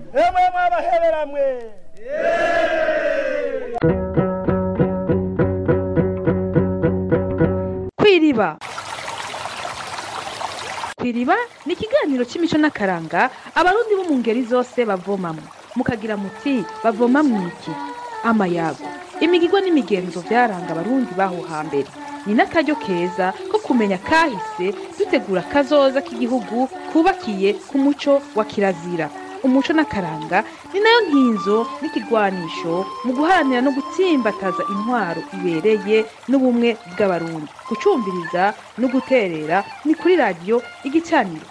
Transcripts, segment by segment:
emwe mwabaheberamwe kwiriba kwiriba ni ikiganiro cy'imico n'akaranga abarundi bo mu ngeri zose bavomamo mukagira muti bavoma mwiki amayago imigirwa n'imigenzo byaranga abarundi baho hambere ni n'akaryo keza ko kumenya kahise dutegura kazoza k'igihugu kubakiye ku muco wa kirazira umuco n'akaranga ni nayo nkinzo n'ikigwanisho mu guharanira no gutsimbataza intwaro ibereye n'ubumwe bw'abarundi gucumbiriza no guterera ni kuri radiyo igicaniro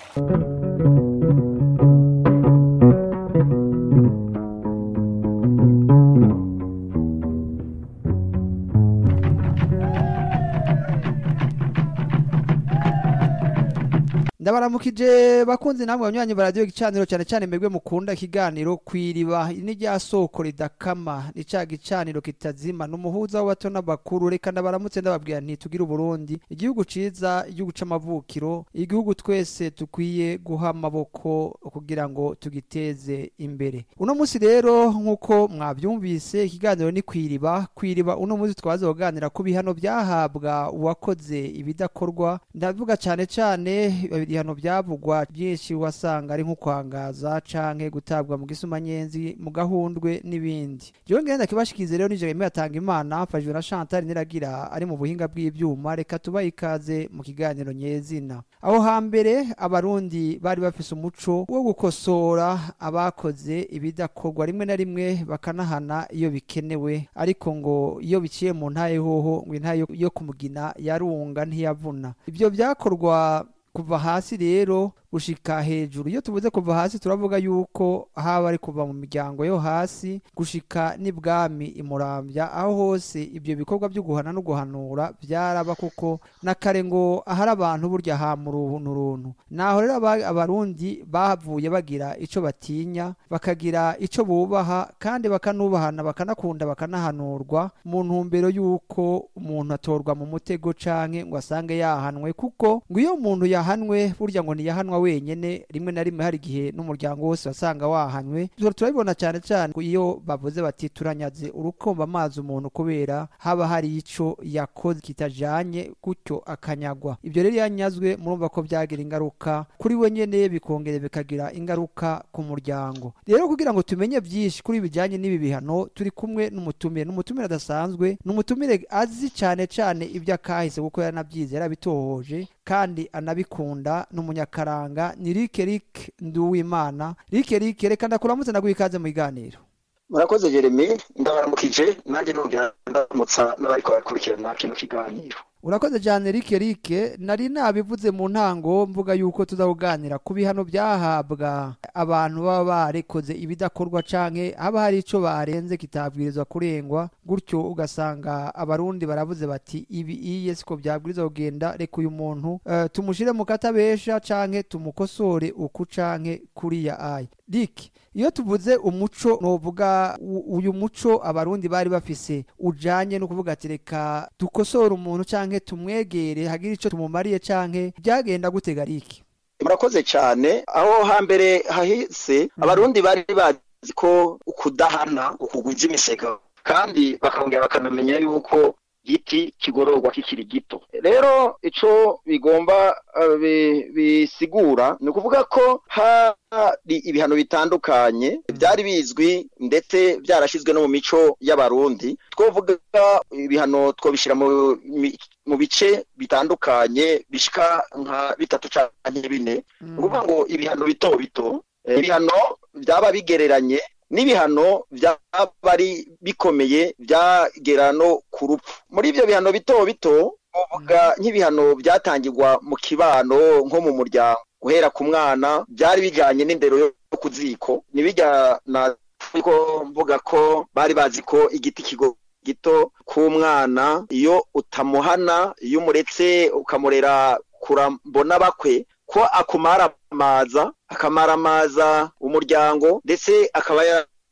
ndabaramukije bakunzi namwe banywanyi ba radiyo gicaniro cyane cyane mwebwe mukunda ikiganiro kwiriba ni rya soko ridakama ni ca gicaniro kitazima ni umuhuza w'abato n'abakuru reka ndabaramutse ndababwira nti tugire uburundi igihugu ciza igihugu c'amavukiro igihugu twese dukwiye guha amaboko kugira ngo tugiteze imbere uno munsi rero nk'uko mwabyumvise ikiganiro ni kwiriba kwiriba uno munsi twaza kuganira ku bihano byahabwa uwakoze ibidakorwa ndavuga cyane cyane ibihano byavugwa byinshi wasanga ari nko kwangaza canke gutabwa mu gisumanyenzi mu gahundwe n'ibindi jewe ngenda kibashikize rero nije Jeremie atanga imana mfashijwe na Chantal Niragira ari mu buhinga bw'ivyuma reka tuba ikaze mu kiganiro nyezina aho hambere abarundi bari bafise umuco wo gukosora abakoze ibidakorwa rimwe na rimwe bakanahana iyo bikenewe ariko ngo iyo biciye mu ntaye hoho ngo intaye yo kumugina yarunga ntiyavuna ibyo byakorwa kuva hasi rero gushika hejuru iyo tuvuze kuva hasi turavuga yuko haba ari kuva mu miryango yo hasi gushika n'ibwami imurambya aho hose ibyo bikorwa byo guhana no guhanura byaraba kuko na kare ngo ahari abantu burya hamura ubuntu runtu naho rero abarundi bavuye bagira ico batinya bakagira ico bubaha kandi bakanubahana bakanakunda bakanahanurwa mu ntumbero yuko umuntu atorwa mu mutego canke ngo asange yahanwe kuko ngo iyo umuntu yahanwe burya ngo ntiyahanwa wenyene rimwe na rimwe hari igihe n'umuryango wose wasanga wahanywe turabibona cyane cyane iyo bavuze bati turanyaze urukomba amazi umuntu kubera haba hari ico yakoze kitajanye gutyo akanyagwa ibyo rero yanyazwe murumva ko byagira ingaruka kuri we nyene bikongera bikagira ingaruka ku muryango rero kugira ngo tumenye byinshi kuri bijyanye n'ibi bihano turi kumwe n'umutumire n'umutumire adasanzwe n'umutumire azi cyane cyane ibyo akahise kuko yaranabyize yarabitohoje kandi anabikunda n'umunyakaranga ni Rike Rike Nduwimana Rike Rike reka ndakuramutse ndaguha ikaze mu biganiro murakoze Jeremy ndabaramukije nanjye nongera ndamutsa n'abariko barakurikirana kino kiganiro urakoze cyane Rike Rike nari nabivuze mu ntango mvuga yuko tuzakuganira ku bihano byahabwa abantu baba barekoze ibidakorwa canke haba hari ico barenze kitabwirizwa kurengwa gutyo ugasanga abarundi baravuze bati ibi iye siko byabwirizwa kugenda reka uyu muntu uh, tumushire mu katabesha canke tumukosore uku canke kuriya aya Rike iyo tuvuze umuco novuga uyu muco abarundi bari bafise ujanye no kuvuga ati reka dukosora umuntu canke tumwegere hagira ico tumumariye canke byagenda gutega riki murakoze cyane aho hambere hahise abarundi bari bazi ko ukudahana ukugwiza imisego kandi bakongera bakanamenya yuko giti kigororwa kikiri gito rero ico bigomba uh, bisigura ni ukuvuga ko hari ibihano bitandukanye byari bizwi ndetse byarashyizwe no mu mico y'abarundi twovuga ibihano twobishyira mu bice bitandukanye bishika nka bitatu canke bine ni ukuvuga ngo ibihano bito bito ibihano byaba bigereranye n'ibihano byaba ari bikomeye byagera no ku rupfu muri ibyo bihano bito bito uvuga nk'ibihano byatangirwa mu kibano nko mu muryango guhera ku mwana byari bijyanye n'indero yo ku ziko ntibijyana ko mvuga ko bari bazi ko igiti kigo gito k'umwana iyo utamuhana iyo umuretse ukamurera kurambona bakwe ko akumara amaza akamaramaza umuryango ndetse akaba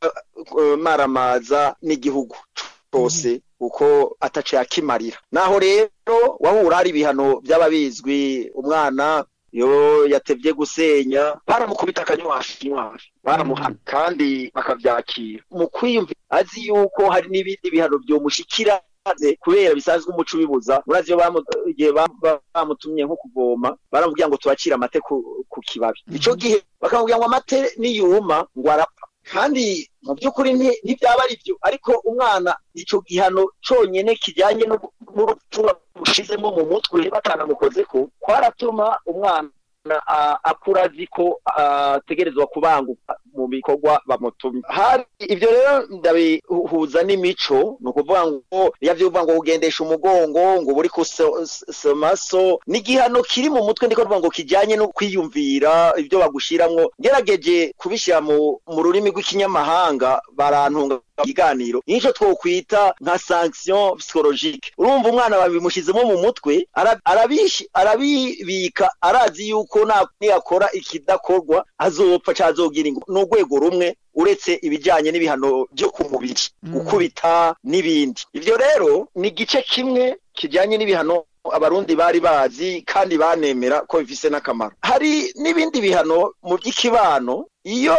yamaramaza n'igihugu cyose uko ataciye akimarira naho rero wahura hari ibihano byaba bizwi umwana iyo yatevye gusenya baramukubita akanywashi nywashi baramuhana kandi bakavyakira mu kwiyumvira azi yuko hari n'ibindi bihano vyomushikira kubera bisanzwe umuco ubibuza murazi iyo bamu- igihe bam- ba- bamutumye nko kuvoma baramubwira ngo tubacire amate ku, ku kibabi ico gihe bakamubwira ngo amate niyuma ngo arapfa kandi mu by'ukuri nti- ntibyaba ari byo ariko umwana ico gihano conyene kijyanye no- n'urupfu bamushizemo mu mutwe batanamukozeko kwaratuma umwana a- akura azi ko ategerezwa kubanguka mu bikorwa bamutumye hari ivyo rero ndabihuza n'imico ni ukuvuga ngo yavyuvuga ngo ugendesha umugongo ngo buri kusomaso ni igihano kiri mu mutwe ndiko kuvuga ngo kijanye no kwiyumvira ibyo bagushiramwo ngerageje kubishyira mu mu rurimi rw'ikinyamahanga barantunga ikiganiro nico twokwita nka sanction psychologique urumva umwana babimushizemo mu mutwe ara- arabishi- arabibika arazi yuko na- niyakora ikidakorwa azopfa canke azogira ingo ni urwego rumwe uretse ibijanye n'ibihano byo ku mubiri Mm. gukubita n'ibindi ivyo rero ni igice kimwe kijanye n'ibihano abarundi bari bazi kandi banemera ko bifise n'akamaro hari n'ibindi bihano mu by'ikibano iyo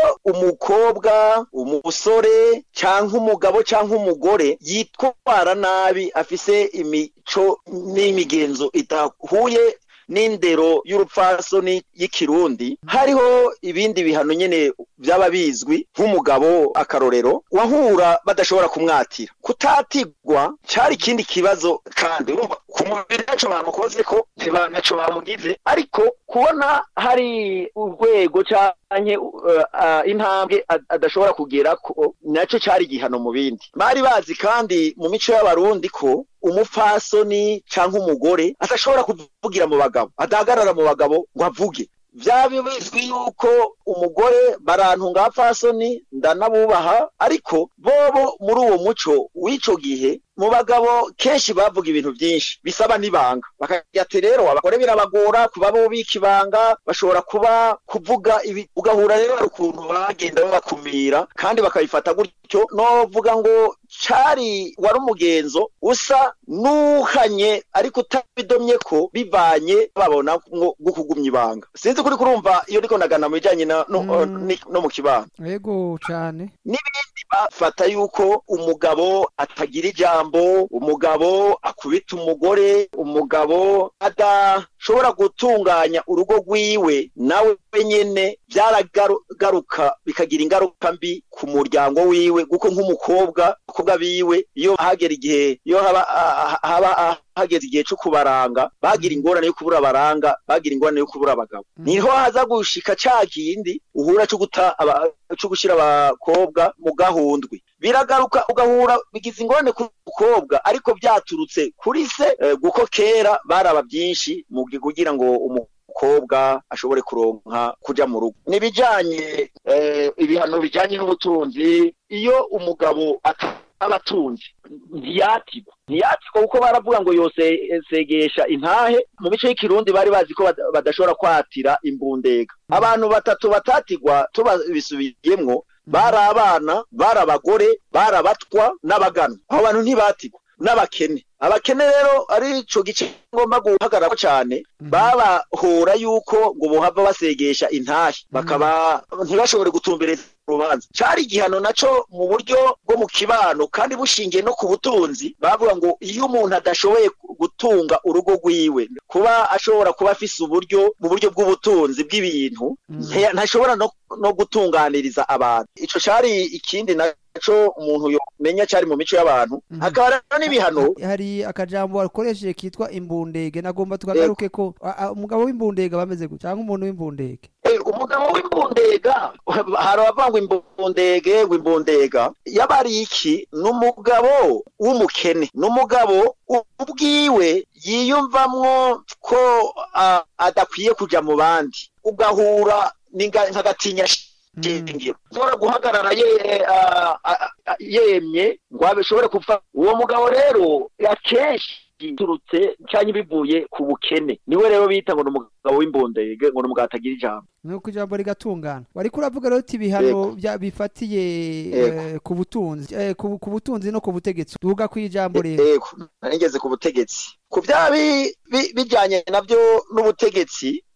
umukobwa umusore cyangwa umugabo cyangwa umugore yitwara nabi afise imico n'imigenzo idahuye n'indero y'urupfasoni y'ikirundi hariho ibindi bihano nyene byaba bizwi nk'umugabo akarorero wahura badashobora kumwatira kutatigwa cyari ikindi kibazo kandi urumva ku mubiri ntaco bamukoze ko ntibanaco bamugize ariko kubona hari urwego canke uh, uh, intambwe ad- adashobora kugera ko naco cari igihano mu bindi bari bazi kandi mu mico y'abarundi ko umupfasoni canke umugore adashobora kuvugira mu bagabo adahagarara mu bagabo ngo avuge vyaba bizwi yuko umugore barantunga abapfasoni ndanabubaha ariko bobo muri uwo muco w'ico gihe mu bagabo kenshi bavuga ibintu byinshi bisaba n'ibanga bakagira ati rero abagore birabagora kuba bubika ibanga bashobora kuba kuvuga ibi ugahura rero hari ukuntu bagenda babakumira kandi bakabifata gutyo novuga ngo cari wari umugenzo usa n'uhanye ariko utabidomye ko bivanye babona ngo gukugumya ibanga sinzi kuri kurumva iyo ndiko nagana mu bijanye na- no, Mm. ni- no mu kibano yego cane n'ibindi bafata yuko umugabo atagira ijambo umugabo akubita umugore umugabo adashobora gutunganya urugo rwiwe nawe nyene byaragaruka bikagira ingaruka mbi ku muryango wiwe kuko nk'umukobwa abakobwa biwe iyo hagera igihe iyo haba ah, haba ah, hageze igihe cyo kubaranga bagira ingorane yo kubura abaranga bagira ingorane yo kubura abagabo Mhm. niho haza gushika ca kindi uhura cyo guta aba- cyo gushira abakobwa mu gahundwe biragaruka ugahura bigize ingorane ku mukobwa ariko byaturutse kuri se eh, guko kera baraba byinshi mu gi- kugira ngo umukobwa ashobore kuronka kuja mu rugo nibijanye eh, ibihano bijanye n'ubutunzi iyo umugabo ataba atunzi ntiyatigwa ntiyatigwa kuko baravuga ngo yose segesha intahe mu mico y'ikirundi bari bazi ko bada- badashobora kwatira imbundega abantu batatu batatigwa tubisubiyemwo bari abana bari abagore bari abatwa n'abaganwa abo bantu ntibatigwa n'abakene abakene rero ari ico gice ngomba guhagararako cane babahora yuko ngo bohava basegesha intahe bakaba ntibashobore gutumbereza urubanza cari igihano naco mu buryo bwo mu kibano kandi bushingiye no ku butunzi bavuga ngo iyo umuntu adashoboye gutunga urugo rwiwe kuba ashobora kuba afise uburyo mu buryo bw'ubutunzi bw'ibintu Mm. nte- ntashobora no, no gutunganiriza abantu ico cari ikindi naco umuntu yomenya cari mu mico y'abantu Mhm. hakaba rero n'ibihano hari akajambo wakoresheje kitwa imbundege nagomba tukagaruke ko a- a- umugabo w'imbundege bameze gutya cyangwa umuntu w'imbundege Eh, umugabo w'imbundega hari abavuga ngo imbundege ngo imbundega yaba ari iki ni umugabo w'umukene ni umugabo u- ubwiwe yiyumvamwo ko ah, adakwiye kuja mu bandi ugahura n'inga- nk'agatinya shingiro ushobora guhagarara ye- ah, ah, ah, yemye ngo abishobore kupfa uwo mugabo rero akenshi biturutse cyangwa bivuye ku bukene niwe rero bita ngo ni umugabo w'imbundege ngo ni umugabo atagira ijambo nuko ijambo rigatungana wariko uravuga rero uti ibihano Yego. bya- bifatiye Yego. eh, ku butunzi eh, ku ku butunzi no ku butegetsi tuvuga ku ijambo rero yego narigeze ku butegetsi ku byaba bi- bi- bijyanye nabyo n'ubutegetsi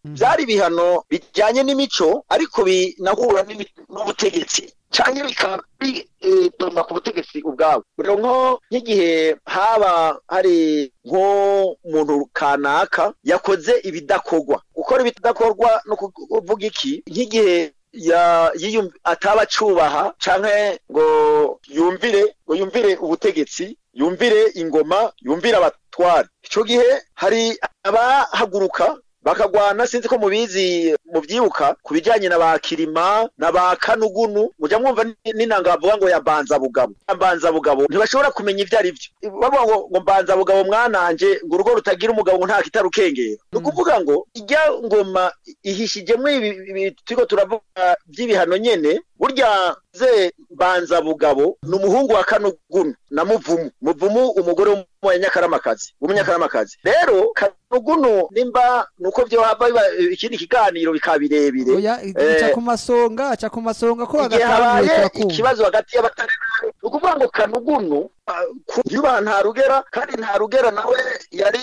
byari ibihano bijyanye n'imico ariko binahura n'imi- n'ubutegetsi cyangwa bikaba bidoma ku butegetsi ubwabo rero nko nk'igihe haba hari nk'umuntu kanaka yakoze ibidakorwa gukora ibidakorwa no kuvuga iki nk'igihe ya yiyum ataba acubaha canke ngo yumvire ngo yumvire ubutegetsi yumvire ingoma yumvire abatware ico gihe hari abahaguruka bakagwana sinzi ko mubizi muvyibuka ku bijanye na ba kirima na ba kanugunu muja mwumva ni- n'inanga bavuga ngo ya mbanzabugabo Ya mbanzabugabo ntibashobora kumenya ivyo ari vyo bavuga ngo ngo mbanzabugabo mwananje ngo urugo rutagira umugabo ngo nta kitarukengera ni ukuvuga ngo ijya ngoma ihishijemwo ibi ibi turiko turavuga vy'ibihano nyene burya ze mbanzabugabo ni umuhungu wa kanugunu na muvumu muvumu umugore w'umunyakaramakazi w'umunyakaramakazi rero kanugunu nimba nuko vyohava biba ikindi kiganiro bikaba birebire oya Eh, ica ku masonga aca ku masonga ko igihe agatanguye habaye turakumva ikibazo hagati y'abatari ni ukuvuga ngo kanugunu ah, ku- yubaha nta rugera kandi nta rugera nawe yari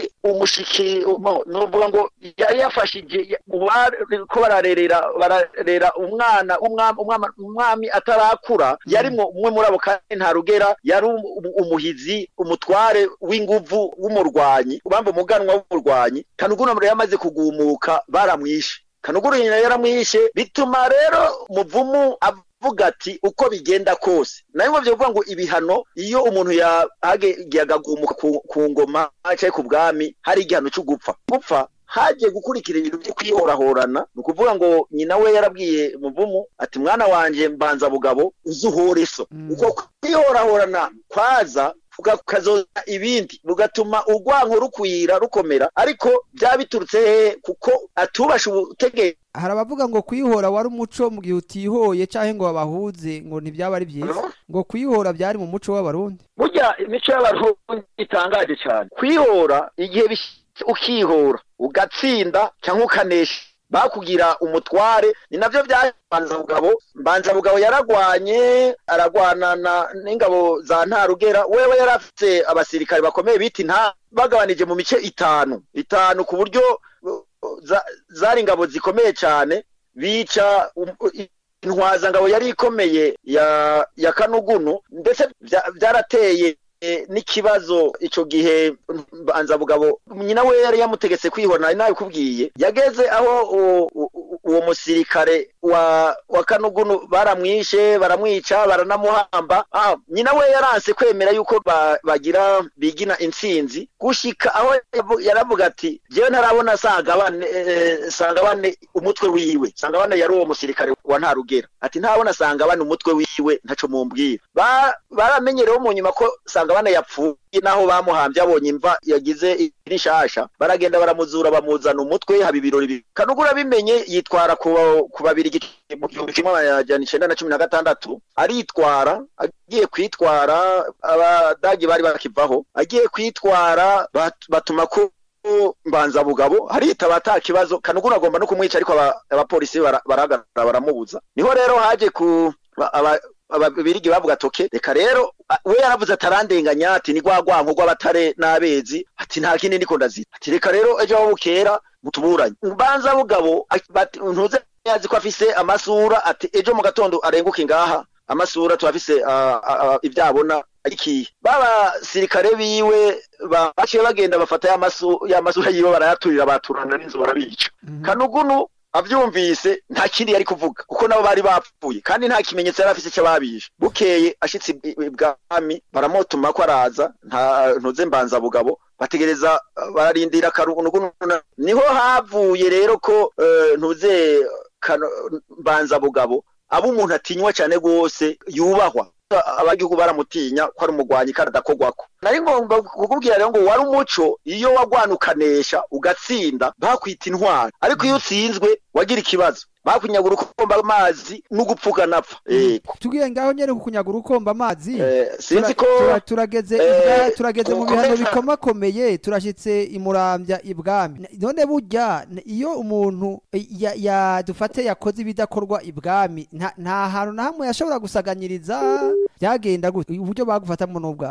umushiki mo- nuvuga ngo yari yafashije mu bariko bararerera bararera umwana w'umwami- umwama- umwami atarakura yarimwo umwe muri abo kandi nta rugera yari um- um- umuhizi umutware w'inguvu w'umurwanyi ubamba umuganwa w'umurwanyi kanugunu rero yamaze kugumuka baramwishe kanuguru nyina yaramwishe bituma rero muvumu avuga ati uko bigenda kose nayo ngo byovuga ngo ibihano iyo umuntu yagiye agagumuka ku, ku ngoma cyangwa ku bwami hari igihano cyo gupfa gupfa hagiye gukurikira ibintu byo kwihorahorana ni ukuvuga ngo nyina we yarabwiye muvumu ati mwana wanje mbanza bugabo uzuhore so Mm. uko kwihorahorana kwaza kukazoza ibindi bugatuma urwanko rukwira rukomera ariko byaba biturutse hehe kuko atubasha ubutegetsi hari abavuga ngo kwihora wari umuco mu gihe utihoye canke ngo babahuze ngo ntibyaba ari byiza ngo kwihora byari mu muco w'abarundi burya imico y'abarundi itangaje cyane kwihora igihe bishyitse ukihora ugatsinda cyangwa ukanesha bakugira umutware ni navyo bya mbanzabugabo mbanzabugabo yaragwanye aragwanana n'ingabo za ntarugera wewe yari afite abasirikare bakomeye bita inta bagabanije mu mice itanu itanu ku buryo uh, za- zari ingabo zikomeye cyane bica um- intwazangabo yari ikomeye ya ya kanugunu ndetse bya- byarateye eh, n'ikibazo ico gihe mbanzabugabo nyina we yari yamutegetse kwihora nari nabikubwiye yageze aho u- u- u- uwo musirikare wa wa kanugunu baramwishe baramwica baranamuhamba ah, nyina we yaranse kwemera yuko ba, bagira bigina intsinzi gushika aho yavu- yaravuga ati jewe ntarabona sangabane eh, sangabane umutwe wiwe sangabane yari uwo musirikare wa ntarugera ati ntabona sangabane umutwe wiwe ntaco mumbwira ba, baramenyerewe mu nyuma ko sangabane yapfuye naho bamuhambye abonye imva yagize irishasha baragenda baramuzura bamuzana umutwe haba ibirori bibiri kanugura bimenye yitwara ku ku babiri mu gihumbi kimwe amajana icenda na cumi na gatandatu aritwara agiye kwitwara abadagi bari bakivaho agiye kwitwara bat- batuma ko mbanzabugabo haritaba ata kibazo kanugura agomba no kumwica ariko aba- abapolisi bara- barahagarara baramubuza niho rero haje ku ba- aba- ababirigi bavuga toke reka rero a- we yaravuze atarandenganya ati ni rwagwanko rw'abatare n'abezi ati nta kindi ndiko ndazira ati reka rero ejo aho bukera mutuburanye mbanza bugabo a- bati- ntuze yazi ko afise amasura ati ejo mu gatondo arenguke ngaha amasura turafise ah, ah, ah, ibyo abona ikihe babasirikare biwe ba- baciye bagenda bafata ya masu- ya masura yiwe barayaturira baturana n'inzu barabica kanugunu avyumvise nta kindi yari kuvuga kuko nabo bari bapfuye kandi nta kimenyetso yari afise cy'ababishe bukeye ashitse i- i- ibwami baramutuma ko araza nta ntuze mbanza bugabo bategereza uh, bararindira kanugunu niho havuye rero ko eh, ntuze Kano- mbanza bugabo aba umuntu atinywa cyane rwose yubahwa abagihugu baramutinya ko ari umugwanyi kandi adakorwako nari ngomba kukubwira rero ngo wari umuco iyo wagwana ukanesha ugatsinda bakwita intwari ariko iyo utsinzwe wagira ikibazo bakunyagura ukomba amazi n'ugupfuka napfa yego tugiye ngaho nyene kukunyaga urukomba amazi Eh, sinzi ko Tura- tura- turageze eh, ibwa- turageze mu bihano kukomeza- bikomakomeye turashitse imurambya ibwami N- none burya n- iyo umuntu eh, ya- ya dufate yakoze ibidakorwa ibwami nta nta hantu na hamwe yashobora gusaganyiriza byagenda gute uburyo bagufatamo n'ubwayo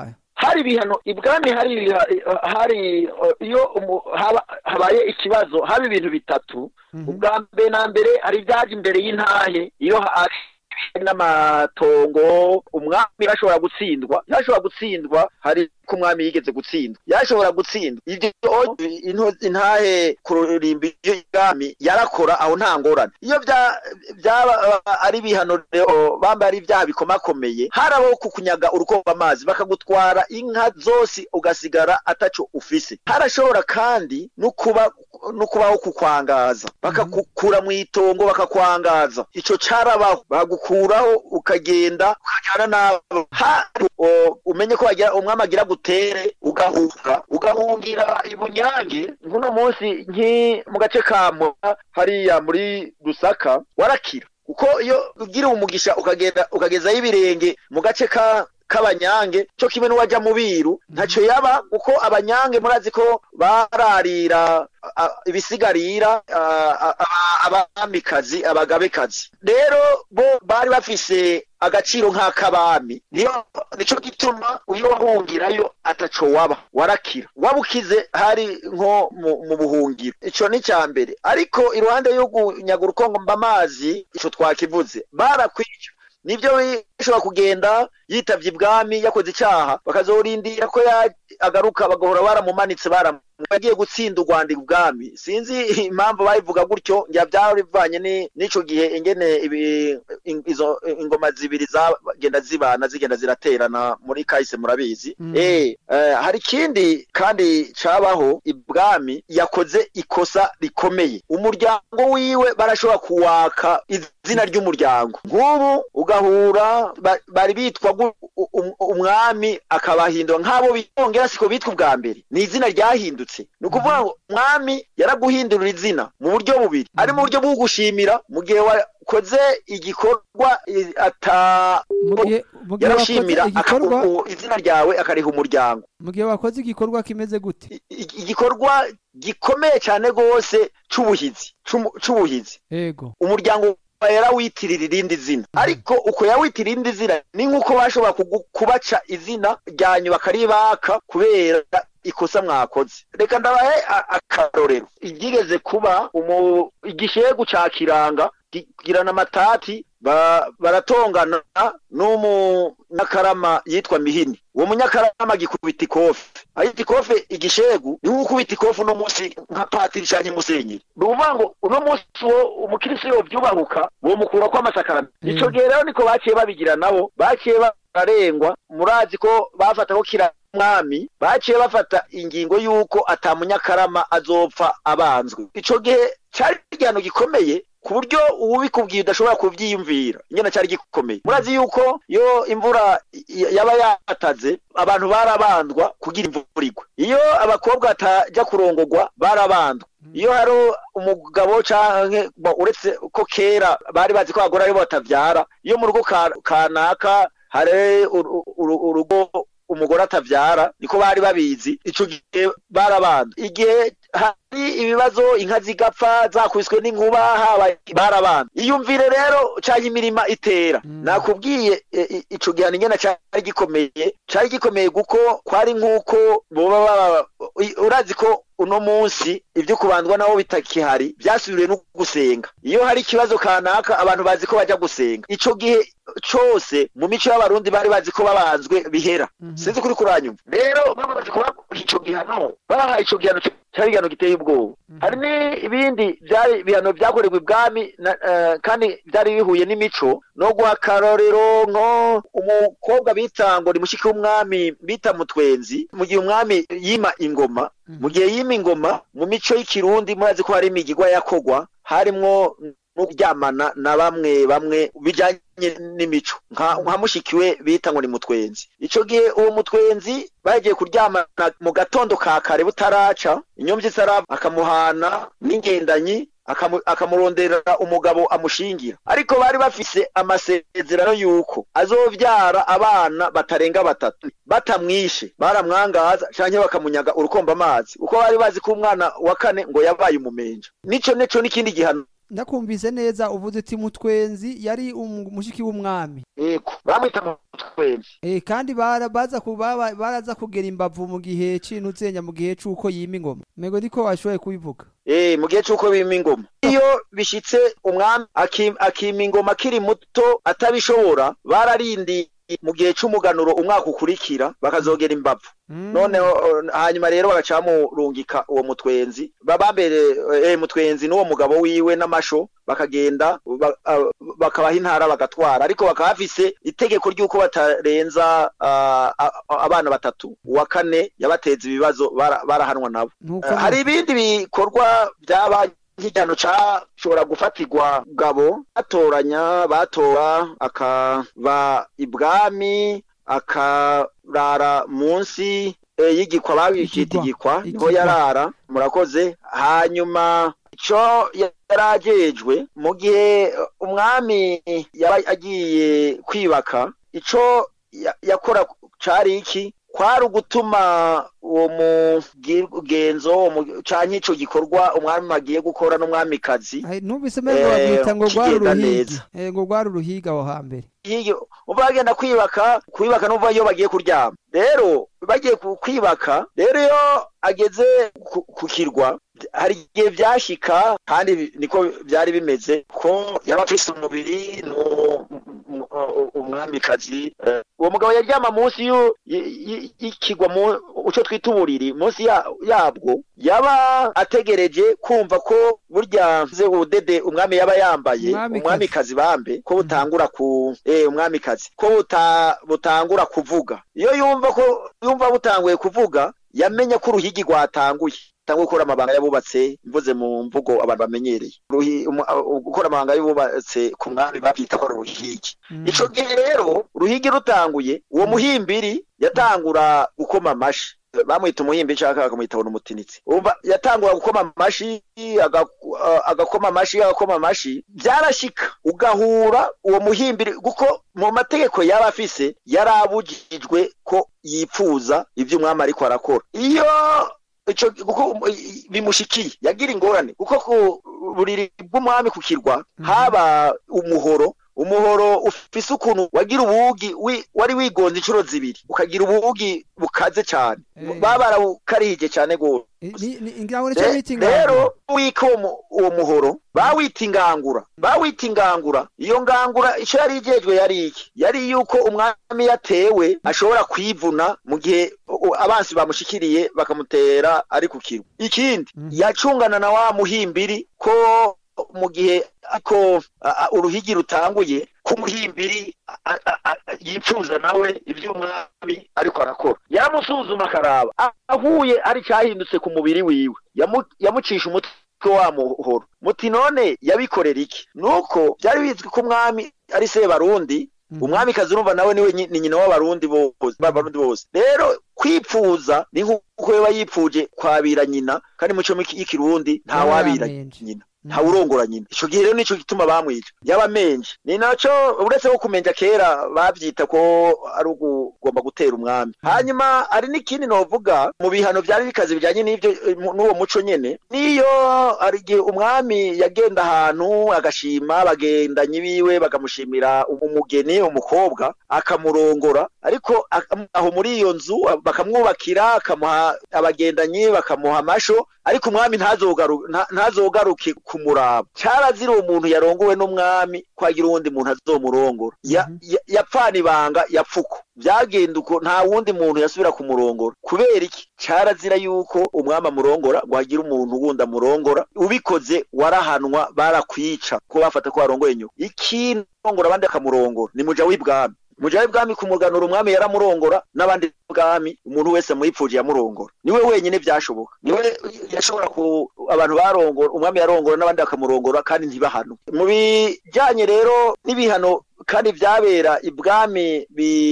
hari ibihano ibwami hari ibiha- hari eh, iyo umu- haba- habaye ikibazo haba ibintu bitatu Mhm. ubwa mbere na mbere hari ibyaje imbere y'intahe iyo hari n'amatongo umwami yashobora gutsindwa yashobora gutsindwa hari ko umwami yigeze gutsindwa yashobora gutsindwa ibyo into- intahe ku rurimbi y'ibwami yarakora aho nta ngorane iyo bya- byaba ari ibihano rero bambaye ari ibyaha bikomakomeye harabaho kukunyaga urukomba amazi bakagutwara inka zose ugasigara ataco ufise harashobora kandi no kuba no kubaho kukwangaza bakakukura mu itongo bakakwangaza ico carabaho bagukuraho ukagenda ukajyana nabo hari o- umenye ko wagira umwami agira gutere ugahunga ugahungira ibunyange nk'uno munsi nki mu gace ka Mura hariya muri Rusaka warakira kuko iyo ugira umugisha ukagenda ukagezayo ibirenge mu gace ka k'abanyange cyo kimwe n'uwajya mu biru ntacyo yaba kuko abanyange murazi ko bararira a- a- ibisigarira a- a- aba- abamikazi abagabekazi rero bo bari bafise agaciro nk'ak'abami niyo nico gituma iyo wahungirayo ataco waba warakira waba ukize hari nko mu, mu buhungiro ico ni cya mbere ariko iruhande yo kunyaga urukongo amazi ico twakivuze barakwica nibyo bishobora kugenda yitavye ibwami yakoze icyaha bakazorindira ko ya- agaruka bagahora baramumanitse baramu yagiye gutsinda u Rwanda ibwami sinzi impamvu bayivuga gutyo njya byari bivanye ni- n'ico gihe ingene ibi- in- izo ingoma zibiri zagenda zibana zigenda ziraterana muri kahise murabizi Mm. eh eh, hari ikindi kandi cabaho ibwami yakoze ikosa rikomeye umuryango wiwe barashobora kuwaka izina ry'umuryango nk'ubu ugahura ba- bari bitwa gu- u- um- umwami akabahindura nk'abo bongera siko bitwa ubwa mbere ni izina ryahindutse ni ukuvuga ngo umwami yaraguhindurira izina mu buryo bubiri ari mu buryo bwo kugushimira mu gihe wakoze igikorwa i- ata mu gihe mu gihe wakoze yarashimira igikorwa akaku- izina ryawe akariha umuryango mu gihe wakoze igikorwa kimeze gute I- i- igikorwa gikomeye cyane rwose c'ubuhizi c'umu- c'ubuhizi yego umuryango wawe yarawitirira irindi zina ariko uko yawitirira irindi zina ni nk'uko bashobora kugu- kubaca izina ryanyu bakaribaka kubera ikosa mwakoze reka ndabahe a- akarorero ibyigeze kuba umu- igishegu ca kiranga kigirana amatati ba- baratongana n'umunyakarama yitwa mihini uwo munyakarama gikubita ikofe ayita ikofe igishegu ni nk'ukubita ikofe uno munsi nka patiri canke musenyeri ni ukuvuga ngo uno munsi uwo umukirisi yovyubahuka bomukurako amasakaramentu Mm. ico gihe rero niko baciye babigira nabo baciye bararengwa murazi ko bafata ko kira mwami baciye bafata ingingo y'uko ata munyakarama azopfa abanzwe ico gihe cari igihano gikomeye ku buryo uwubikubwiye udashobora kuvyiyumvira ingene cari gikomeye murazi yuko iyo imvura y- yaba yataze abantu barabandwa kugira imvura igwe iyo abakobwa bataja kurongogwa barabandwa iyo hari umugabo canke bo, uretse ko kera bari bazi ko abagore aribo batavyara iyo mu rugo ka- kanaka hari uru- uru- urugo umugore atavyara niko bari babizi ico gihe barabanda igihe hari ibibazo inka zigapfa zakubiswe n'inkuba haba barabanda iyumvire rero canke imirima itera Mm. nakubwiye e, i- ico gihano ingene cari gikomeye cari gikomeye kuko kwari nk'uko boba baba- i- urazi ko uno munsi ibyo kubandwa nabo bitakihari byasubiriwe no gusenga iyo hari ikibazo kanaka abantu bazi ko bajya gusenga ico gihe cose mu mico y'abarundi bari bazi ko babanzwe bihera Mhm. sinzi kuri kuranyumva rero bamaze kuba ico gihano bahaye ico gihano cyari igihano giteye ubwoba Mhm. hari n'ibindi byari ibihano byakorerwa ibwami na- eh, kandi byari bihuye n'imico no guha akarorero nko umukobwa bita ngo ni mushiki w'umwami bita mutwenzi mu gihe umwami yima ingoma Mhm. mu gihe yima ingoma mu mico y'ikirundi murazi ko hari imigigwa yakogwa harimwo no kuryamana na bamwe bamwe bijanye n'imico nka nka mushikiwe bita ngo ni mutwenzi ico gihe uwo mutwenzi bagiye kuryamana mu gatondo ka kare butaraca inyomvyi itarava akamuhana n'ingendanyi akamu- akamuronderera umugabo amushingira ariko bari bafise amasezerano y'uko azovyara abana batarenga batatu batamwishe baramwangaza canke bakamunyaga urukomba amazi uko bari bazi ko umwana wa kane ngo yabaye umumenja nico nico n'ikindi gihano ndakumvise neza uvuze uti mutwenzi yari umu- umushiki w'umwami yego bamwita mutwenzi twembi Eh, kandi bara- baza ku- baba- baraza kugera imbavu mu gihe c'intuzenya mu gihe c'uko yima ingoma mego niko washoboye kubivuga Eh, mu gihe c'uko bima ingoma iyo bishitse umwami akim- akima ingoma akiri muto atabishobora bararindi mu gihe c'umuganuro umwaka ukurikira bakazogera imbavu Mm. noneho eh, hanyuma rero bagaca bamurungika uwo mutwenzi babambere eh, mutwenzi n'uwo mugabo wiwe n'amasho bakagenda ba- ah, bakabaha intara bagatwara ariko bakaba bafise itegeko ry'uko batarenza ah, ah, abana batatu uwa kane yabateza ibibazo bara- barahanwa nabo Nuko Eh, hari ibindi bikorwa byaba nk'igihano cashobora gufatirwa gabo batoranya batora akaba ibwami akarara munsi eh, y'igikwa babikita Igigwa. igikwa niho Igigwa. yarara murakoze hanyuma ico yarajejwe mu gihe eh, umwami yaba agiye kwibaka ico ya- yakora cari iki kwari ugutuma uwo mugenzo uwo mu- canke ico gikorwa umwami agiye gukora n'umwamikazi Ai, numvise mego Eh, babwita ngo rwari kigenda uruhiga neza. Eh, ngo rwari uruhiga aho hambere iyo uba bagenda kwibaka kwibaka n'uva iyo bagiye kuryama rero bagiye ku- kwibaka rero iyo ageze ku- ku kirwa hari igihe vyashika kandi bi- niko vyari bimeze ko yaba afise umubiri no umwamikazi eh, uwo mugabo yaryama munsi y'u- y- y- y'ikigwa mu uco twita uburiri munsi ya- yabwo yaba ategereje kumva ko burya ze ubudede umwami yaba yambaye Umwamikazi. umwamikazi bambe ko butangura ku eh umwamikazi ko buta, butangura kuvuga iyo yumva ko yumva butanguye kuvuga yamenya ko uruhigi rwatanguye tanguye gukora amabanga yabubatse mvuze mu mvugo abantu bamenyereye Ruhi- umu- uh, gukora amabanga yabubatse ku mwami bavyita ko ari uruhigi Mm. ico gihe rero ruhigi rutanguye uwo muhimbiri yatangura gukoma amashi bamwita umuhimbi nshaka bakamwita ngo n'umutinitsi umva yatangura gukoma amashi aga- uh, agakoma amashi agakoma amashi byarashika ugahura uwo muhimbiri kuko mu mategeko yaba afise yarabujijwe ko yipfuza ivyo umwami ariko arakora iyo ico kuko bimushikiye yagira ingorane kuko ku buriri bw'umwami ku kirwa Mhm. haba umuhoro umuhoro ufise ukuntu wagira ubugi wi- wari wigonze inshuro zibiri ukagira ubugi bukaze cyane Eh. baba barawukarihije cyane gose Eh, ni- ni- ngira ngo nico Re- bita ingangura. rero wika uwo mu- uwo muhoro bawita ingangura bawita ingangura iyo ngangura ico yari ijejwe yari iki yari yuko umwami yatewe ashobora kwivuna mu gihe u- abansi bamushikiriye bakamutera ari ku kirwa ikindi Mhm. yacungana na wa muhimbiri ko mu gihe ako a- a- uruhigi rutanguye ko umuhimbiri a- a- a- yipfuza nawe ivy'umwami ariko arakora yamusuzuma akaraba A- ahuye ari cyahindutse ku mubiri wiwe Yamu- yamucisha umutwe wa muhoro muti none yabikorera iki nuko byari bizwi ko umwami ari sebarundi Mhm. umwamikazi urumva nawe niwe nyi- ni nyina w'abarundi bose b'abarundi bose rero kwipfuza ni nk'uko yaba yipfuje kwabira nyina kandi mu cyo y'ikirundi nta Yaba wabira yamenje. nyina nta urongora nyina ico gihe rero nico gituma bamwica yaba menje ni naco uretse ko kumenja kera bavyita ko ari ugomba gutera umwami hanyuma hari n'ikindi novuga mu bihano vyari bikaze bijanye n'ivyo eh, mu- n'uwo muco nyene niyo hari igihe umwami yagenda ahantu agashima bagendanyi biwe bakamushimira umugeni umukobwa akamurongora ariko ak- aho muri iyo nzu bakamwubakira akamuha abagendanyi bakamuha amasho ariko umwami ntazogaru- nta- ntazogaruke kumuraba carazira uwo muntu yarongowe n'umwami kwagira uwundi muntu azomurongora Ya- Mhm. ya- yapfana ibanga yapfuko byagenda uko nta wundi muntu yasubira kumurongora kubera iki carazira yuko umwami amurongora ngo hagire umuntu wundi amurongora ubikoze warahanwa barakwica ko bafata ko warongoye nyoko ikindi rongora abandi akamurongora ni muja w'ibwami muja w'ibwami kumuganura umwami yaramurongora n'abandi bwami umuntu wese muyipfuje yamurongora niwe wenyine byashoboka niwe yashobora ku abantu barongora umwami yarongora n'abandi bakamurongora kandi ntibahano mu bijanye rero n'ibihano kandi vyabera ibwami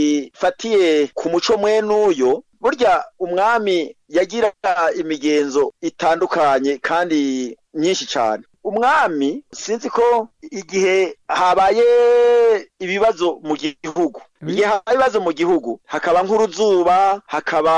bifatiye ku muco mwenuyo burya umwami yagira imigenzo itandukanye kandi myinshi cyane umwami sinzi ko igihe habaye ibibazo mu gihugu Oui. igihe habaye ibibazo mu gihugu hakaba nk'uruzuba hakaba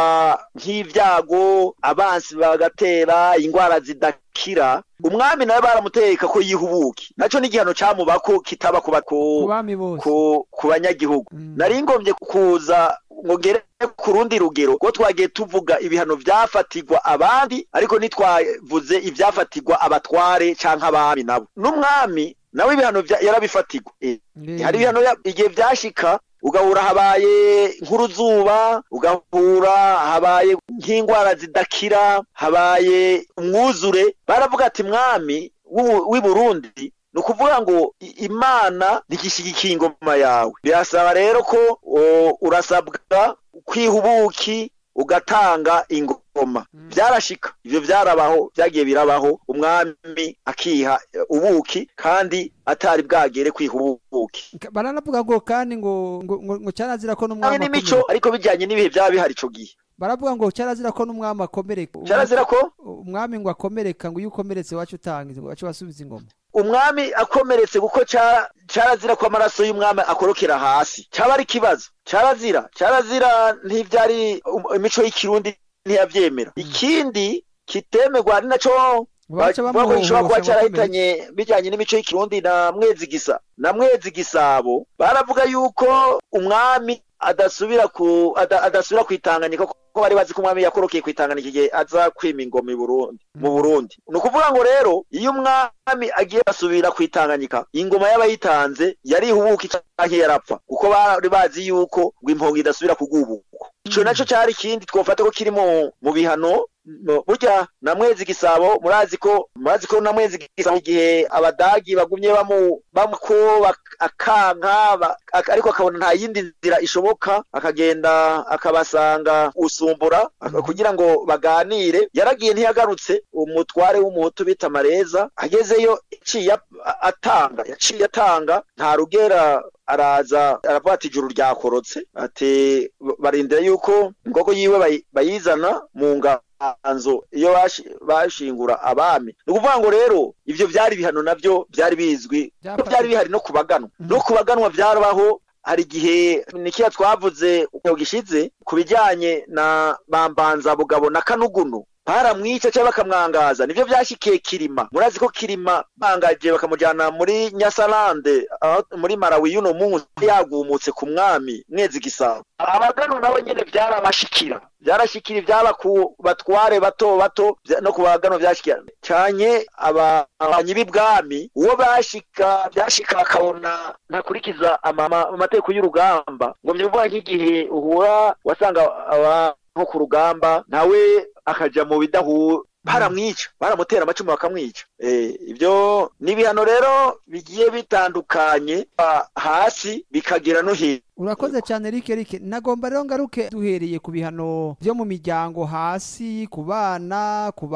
nk'ibyago abansi bagatera indwara zidakira umwami nawe baramuteka ko yihubuki naco n'igihano camubako kitaba ku ba- ku ku- bami bose ku ku banyagihugu Mm. nari ngombye kuza ngo ngere ku rundi rugero ko twagiye tuvuga ibihano vyafatirwa abandi ariko ntitwavuze ivyafatirwa abatware canke abami nabo n'umwami nawe ibihano vya- yarabifatirwa Eh, Eh, hari ibihano ya- igihe vyashika ugahura habaye nk'uruzuba ugahura habaye nk'indwara zidakira habaye umwuzure baravuga ati mwami w'u- w'i Burundi ni ukuvuga ngo i- imana ntigishigikiye ingoma yawe birasaba rero ko o, urasabwa kwiha ubuki ugatanga ingoma Mm. byarashika ivyo vyarabaho vyagiye birabaho umwami akiha eh, ubuki kandi atari bwagere kwiha ubuki Ka- baranavuga ngo kandi ngo ngo ngo, ngo cyarazira ko Kandi n'umwami n'imico akomereka ariko bijyanye n'ibihe byaba bihari ico gihe baravuga ngo cyarazira ko n'umwami akomereka cyarazira ko umwami ngo akomereka ngo iyo ukomeretse wacu utangiza ngo wacu wasubiza ingoma umwami akomeretse kuko ca- carazira ko amaraso y'umwami akorokera hasi cyaba ari ikibazo carazira carazira ntivyari um- imico y'ikirundi ntiyavyemera ikindi kitemerwa ari naco baca bavuga ko gishobora kuba bamuhohosha carahitanye bijyanye n'imico y'ikirundi na mwezi gisa na mwezi gisabo baravuga yuko umwami adasubira ku ada, adasubira kwitanganyika kuko bari bazi ko umwami yakorokeye kwitanganyika igihe aza kwima ingoma i Burundi mu Mm. Burundi ni ukuvuga ngo rero iyo umwami agiye asubira kwitanganyika ingoma y'abayitanze yari ihubuka canke yarapfa kuko bari bazi yuko ngo impongo idasubira kugubuka ico Mm. naco cari ikindi twofata ko kiri mu mu bihano no, burya na mwezi gisabo murazi ko murazi ko na mwezi gisabo igihe abadagi bagumye bamu bamuko bak- akanka ba- ak- ariko akabona nta yindi nzira ishoboka akagenda akabasanga usumbura aka- Mhm. kugira ngo baganire yaragiye ntiyagarutse umutware w'umuhutu bita mareza agezeyo yaciye ap- atanga yaciye atanga nta rugera araza aravuga ati ijuru ryakorotse ati barindira yuko ingogo yiwe bayi- bayizana mu nganzo iyo bashi- bashingura abami ni ukuvuga ngo rero ivyo vyari ibihano navyo vyari bizwi ko Byafashe- byari bihari no kubaganwa Mhm. no kubaganwa vyarabaho hari igihe nikiya twavuze uko gishize ku bijyanye na bambanza bugabo na kanugunu baramwica cyangwa bakamwangaza nibyo byashyikiye kirima murazi ko kirima bangaje bakamujyana muri nyasarande aho muri marawi y'uno munsi yagumutse ku mwami mwezi gisabo abagano nabo nyine byarabashikira byarashikira ibyaba ku batware bato bato bya- no ku bagano byashikira cyanye ababanyi b'ibwami uwo bashika byashika akabona ntakurikiza amama- amategeko y'urugamba ngo mvuga nk'igihe uhura wasanga aba nko ku rugamba nawe akaja mu bidahu baramwica baramutera amacumu bakamwica eh ibyo ni ibihano rero bigiye bitandukanye ah, hasi bikagera no hejuru urakoze cyane rike rike nagomba rero ngaruke duhereye ku bihano byo mu miryango hasi ku bana ku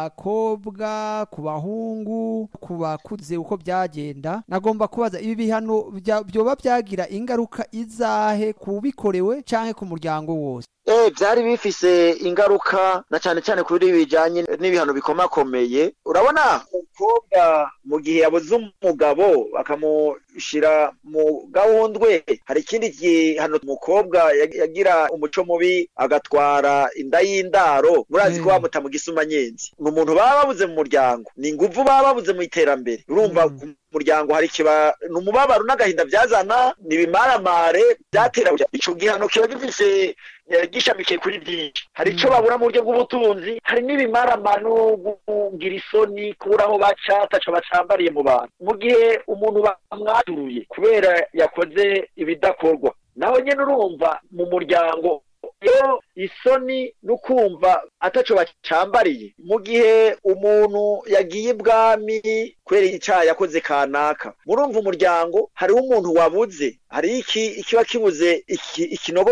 bakobwa ku bahungu ku bakuze uko byagenda nagomba kubaza ibi bihano bya- byoba byagira ingaruka izahe ku bikorewe cyangwa ku muryango wose Eh, byari bifise ingaruka na cyane cyane kuri bijanye n'ibihano bikomakomeye urabona umukobwa mu gihe yabuze umugabo bakamushira mu gahundwe hari ikindi gihano umukobwa yag- yagira umuco mubi agatwara inda y'indaro murazi ko Mm. bamuta mu gisumanyenzi ni umuntu baba babuze mu muryango ni inguvu baba babuze mu iterambere urumva Mm. ku muryango hari kiba ni umubabaro n'agahinda byazana ni ibimaramare byatera ico gihano kiba gifise eh, gishamikiye kuri byinshi hari ico Mm. babura mu buryo bw'ubutunzi hari n'ibimaramano kugira isoni kubura aho baca ataco bacambariye mu bantu mu gihe umuntu bamwaturuye kubera yakoze ibidakorwa naho nyene urumva mu muryango iyo isoni no kumva ataco bacambariye mu gihe umuntu yagiye ibwami kubera icyaha yakoze kanaka murumva umuryango hariho umuntu wabuze hari iki ikiba kibuze iki, ikinogo gisa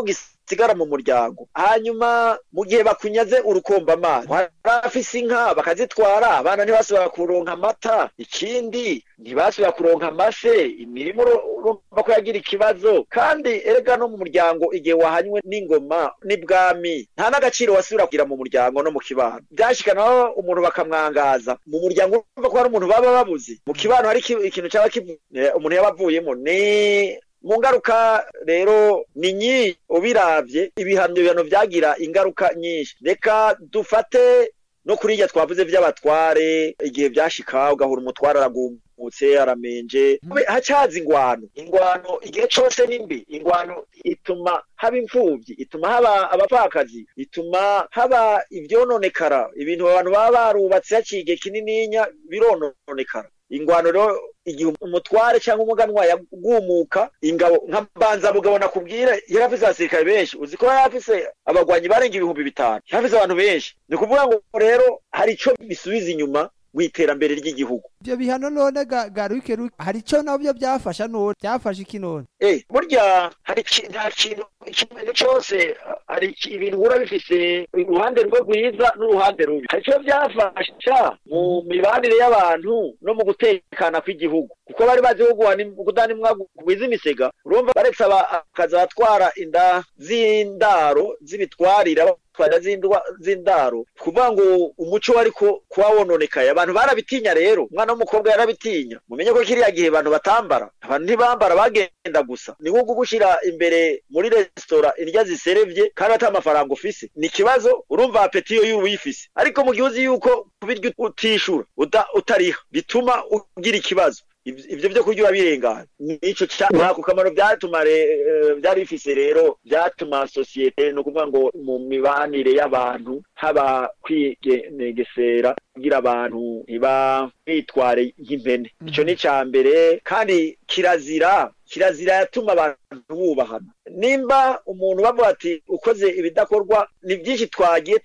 basigara mu muryango hanyuma mu gihe bakunyaze urukomba amazi barafise inka bakazitwara abana ntibasubira kuronka amata ikindi ntibasubira kuronka amase imirimo urumva ko yagira ikibazo kandi erega no mu muryango igihe wahanywe n'ingoma n'ibwami nta n'agaciro wasubira kugira mu muryango no mu kibano byashikanaho umuntu bakamwangaza mu muryango urumva ko hari umuntu baba babuze mu kibano hari ikintu cyaba umuntu yaba avuyemo ni mu ngaruka rero ni nyinshi ubiravye ibihano bihano vyagira ingaruka nyinshi reka dufate no kuri irya twavuze vy'abatware igihe vyashika ugahura umutware aragumutse aramenje hacaza ingwano ingwano igihe cose ni mbi ingwano ituma haba imfuvyi ituma haba abapfakazi ituma haba ivyononekara ibintu abantu baba barubatse haciye igihe kinininya birononekara ingwano rero igihe umutware cyangwa umuganwa yagumuka ingabo nka mbanzabugabo nakubwira yari afise abasirikare benshi uzi ko yari afise abagwanyi barenga ibihumbi bitanu yari afise abantu benshi ni ukuvuga ngo rero hari ico bisubiza inyuma mu iterambere ry'igihugu ibyo bihano none garuke hari icyo nabyo byafasha none byafashe iki none eh burya hari nta kintu ikintu cyose hari ibintu uhura bifise uruhande rwo rwiza n'uruhande rubi hari icyo byafasha mu mibanire y'abantu no mu gutekana kw'igihugu kuko bari bazi kudanimwa kugwiza imisega urumva baretse akaza batwara inda z'indaro z'ibitwarira twara z'indaro kuvuga ngo umuco wari kuba wononekaye abantu barabitinya rero umwana w'umukobwa yarabitinya mumenye ko kiriya gihe abantu batambara abantu ntibambara bagenda gusa ni nko gushyira imbere muri resitora indya ziserevye kandi ata amafaranga ufise ni ikibazo urumva apeti yo y'uwifise ariko mu gihe uzi yuko kubirya utishura utariha bituma ugira ikibazo ibyo byo kurya urabirengana nico ku kamaro byatuma byari bifise rero byatuma sosiyete ni ukuvuga ngo mu mibanire y'abantu haba kwigenegesera kugira abantu ntiba bitware nk'impene ico ni ca mbere kandi kirazira kirazira yatuma abantu bubahana nimba umuntu bavuga ati ukoze ibidakorwa ni byinshi twagiye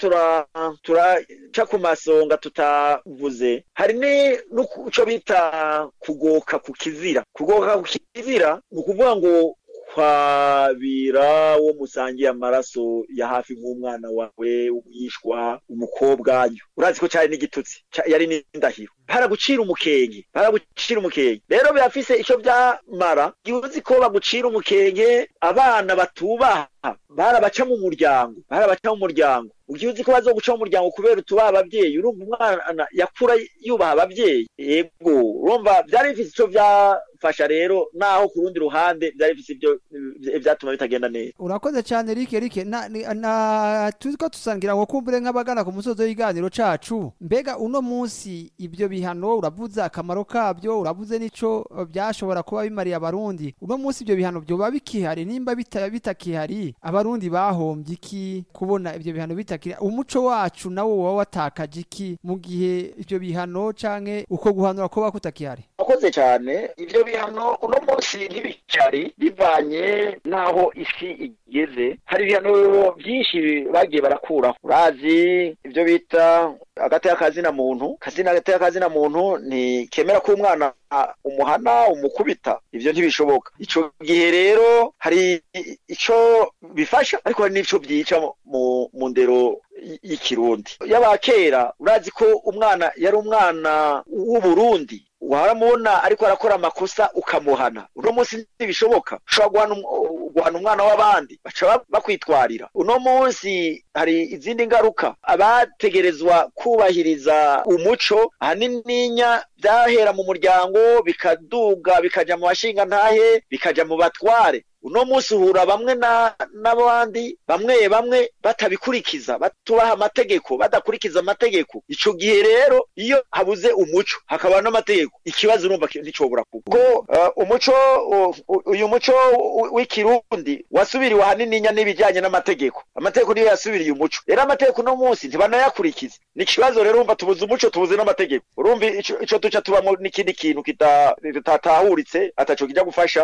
turaca ku masonga tutavuze hari n'icyo bita kugoka ku kizira kugoka ku kizira ni ukuvuga ngo kwabira wo musangiye amaraso ya hafi nk'umwana wawe umwishwa umukobwa urazi ko cyari n'igitutsi yari n'indahiro baragucira umukenke baragucira umukenke rero birafise icyo byamara igihe uzi ko bagucira umukenke abana batubaha barabaca mu muryango barabaca mu muryango ugiye uzi ko bazoguca mu muryango kubera utubaha ababyeyi urumva umwana yakura yubaha ababyeyi yego urumva byari bifise icyo byafasha rero naho ku rundi ruhande byari bifise ibyo byatuma bitagenda neza urakoze cyane rike rike na tuzi ko tusangira ngo kumbure nk'abagana ku musozi w'iganiro cacu mbega uno munsi ibyo bihano uravuze akamaro kabyo uravuze n'ico byashobora kuba bimariye abarundi uno munsi ibyo bihano byoba bikihari nimba bitakihari abarundi bahombye iki kubona ibyo bihano bitakiri umuco wacu nawo woba watakaje iki mu gihe ibyo bihano canke uko guhanura ko kutakihari akoze cyane ibyo bihano uno munsi ntibikihari bivanye n'aho isi igeze hari ibihano byinshi bagiye barakuraho urazi ibyo bita agateka kazina muntu kazina agateka kazina muntu ntikemera ko umwana umuhana umukubita ibyo ntibishoboka icyo gihe rero hari icyo bifasha ariko hari n'icyo byica mu ndero y'ikirundi y'abakera urazi ko umwana yari umwana w'uburundi waramubona ariko arakora amakosa ukamuhana uno munsi ntibishoboka ushobora guhana umwana w'abandi baca bakwitwarira uno munsi hari izindi ngaruka abategerezwa kubahiriza umuco ahanininya byahera mu muryango bikaduga bikaja mu bashinga ntahe bikaja mu batware uno munsi uhura bamwe n'abandi bamwe bamwe batabikurikiza batubaha amategeko badakurikiza amategeko ico gihe rero iyo habuze umuco hakaba n'amategeko ikibazo urumva nticobora kuba ko umuco uyu muco w'ikirundi wasubiriwe ahanininya n'ibijyanye n'amategeko amategeko niyo yasubiriye umuco rero amategeko uno munsi ntibanayakurikiza ni ikibazo rero urumva tubuze umuco tubuze n'amategeko urumva ico duca tubamo n'ikindi kintu kitatahuritse ataco kijya gufasha mu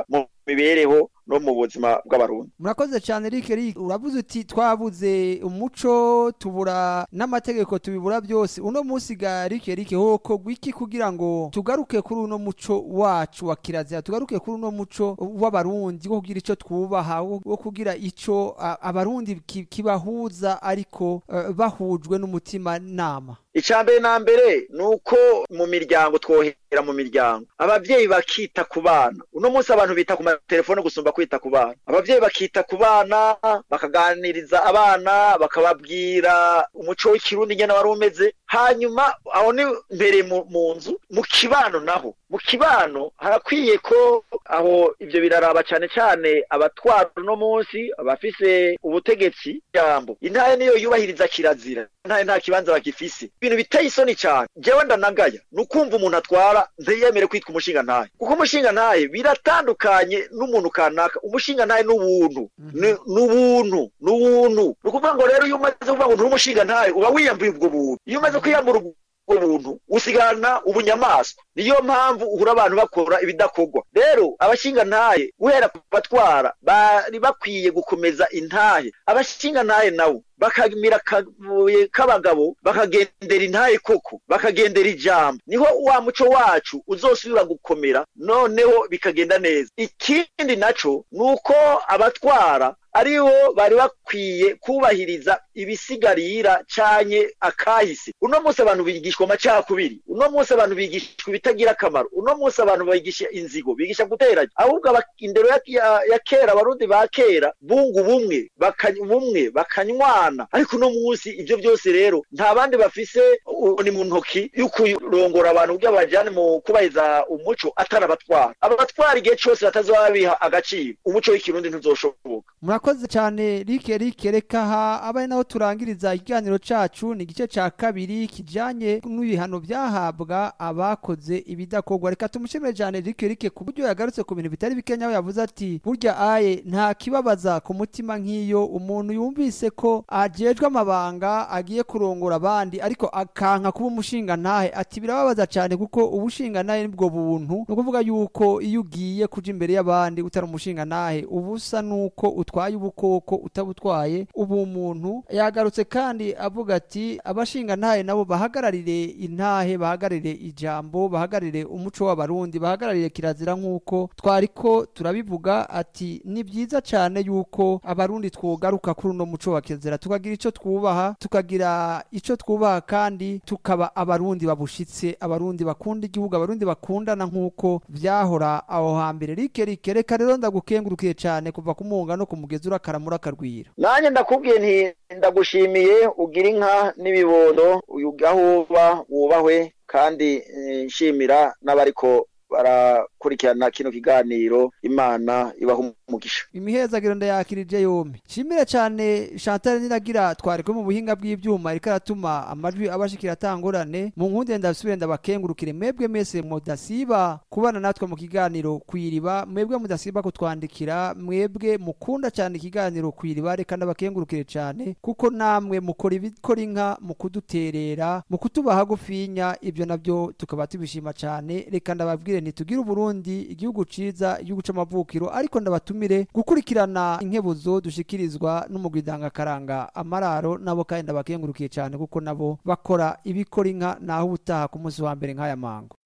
mibereho no mu buzima bw'abarundi murakoze cyane Eric Eric uravuze uti twabuze umuco tubura n'amategeko tubibura byose uno munsi ga Eric Eric hoko gwiki kugira ngo tugaruke kuri uno muco wacu wa kirazira tugaruke kuri uno muco w'abarundi wo kugira ico twubaha wo wo kugira ico a- abarundi ki- kibahuza ariko eh, bahujwe n'umutima nama icambere na mbere ni uko mu miryango twohera mu miryango abavyeyi bakita ku bana uno munsi abantu bita ku matelefone gusumba kwita ku bana abavyeyi bakita ku bana bakaganiriza abana bakababwira umuco w'ikirundi ngene wari umeze hanyuma aho ni mbere mu, mu nzu mu kibano naho mu kibano harakwiye ko aho ivyo biraraba cane cane abatwara uno munsi abafise ubutegetsi jambo intare niyo yubahiriza kirazira intare nta kibanza bagifise ibintu biteye isoni cane jewe ndanagaya ni ukumva umuntu atwara ntiyemere kwitwa umushinga ntahe kuko umushinga ntahe biratandukanye n'umuntu kanaka umushinga ntahe n'ubuntu Ni- n'ubuntu n'ubuntu ni ukuvuga ngo rero iyo umaze kuvuga ngo nturi umushinga ntahe uba wiyambuye ubwo buntu iyo umaze kwiyambura ubwo ubuntu usigana ubunyamaswa niyo mpamvu uhura abantu bakora ibidakorwa rero abashinga ntahe guhera ku batwara bari bakwiye gukomeza intahe abashinga ntahe nabo bakamira akabuye k'abagabo bakagendera intahe koko bakagendera ijambo niho wa muco wacu uzosubira gukomera noneho bikagenda neza ikindi naco ni uko abatwara aribo bari bakwiye kubahiriza ibisigarira canye akahise uno munsi abantu bigishwa amacakubiri uno munsi abantu bigishwa ibitagira akamaro uno munsi abantu bigisha inzigo bigisha guteranya ahubwo aba- indero ya, ya, ya kera abarundi ba kera bunga ubumwe bakany- ubumwe bakanywana ariko uno munsi ivyo byose rero nta bandi bafise u- ni mu ntoki yo kurongora abantu kugira bajane mu kubahiriza umuco atari abatwara abatwara igihe cose batazoba biha agaciro umuco w'ikirundi ntuzoshoboka murakoze cyane Eric Eric reka aha abaye naho turangiriza ikiganiro cacu ni igice ca kabiri kijanye n'ibihano byahabwa abakoze ibidakorwa reka tumushimire cyane Eric Eric ku buryo yagarutse ku bintu bitari bikenya aho yavuze ati burya aye nta kibabaza ku mutima nk'iyo umuntu yumvise ko ajejwe amabanga agiye kurongora abandi ariko akanka kuba umushinga ntahe ati birababaza cyane kuko ubushinga ntahe nibwo buntu ni ukuvuga yuko iyo ugiye kuja imbere y'abandi utari umushinga ntahe uba usa nuko utwaye ubukoko utabutwaye ubu umuntu yagarutse kandi avuga ati abashinga ntahe nabo bahagararire intahe bahagararire ijambo bahagararire umuco w'abarundi bahagararire kirazira nk'uko twariko turabivuga ati ni byiza cyane yuko abarundi twogaruka kuri uno muco wa kirazira tukagira ico twubaha tukagira ico twubaha kandi tukaba abarundi babushitse abarundi bakunda igihugu abarundi bakundana nk'uko vyahora aho hambere rike rike reka rero ndagukengurukiye cyane kuva ku munga no kumugezi urakaramura akarwira nanjye ndakubwiye nti ndagushimiye ugira inka n'ibibondo aho uba wubahwe kandi eh, nshimira n'abariko barakurikirana kino kiganiro imana ibaha umugisha imihezagiro ndayakirije yombi shimire cyane chantal niragira twariko mu buhinga bw'ivyuma ariko aratuma amajwi abashikira atangorane mu nkunde ndasubire ndabakengurukire mwebwe mese mudasiba kubana natwe mu kiganiro kwiriba mwebwe mudasiba kutwandikira mwebwe mukunda cyane ikiganiro kwiriba reka ndabakengurukire cyane kuko namwe mukora ibikora inka mu kuduterera mu kutuba hagufinya ibyo nabyo tukaba tubishima cyane reka ndababwire ntitugire uburundi igihugu ciza igihugu c'amavukiro ariko ndabatumire gukurikirana inkebuzo dushikirizwa n'umugwidangakaranga amararo nabo kandi ndabakengurukiye cyane kuko nabo bakora ibikora inka naho ubutaha ku munsi wa mbere nk'aya mango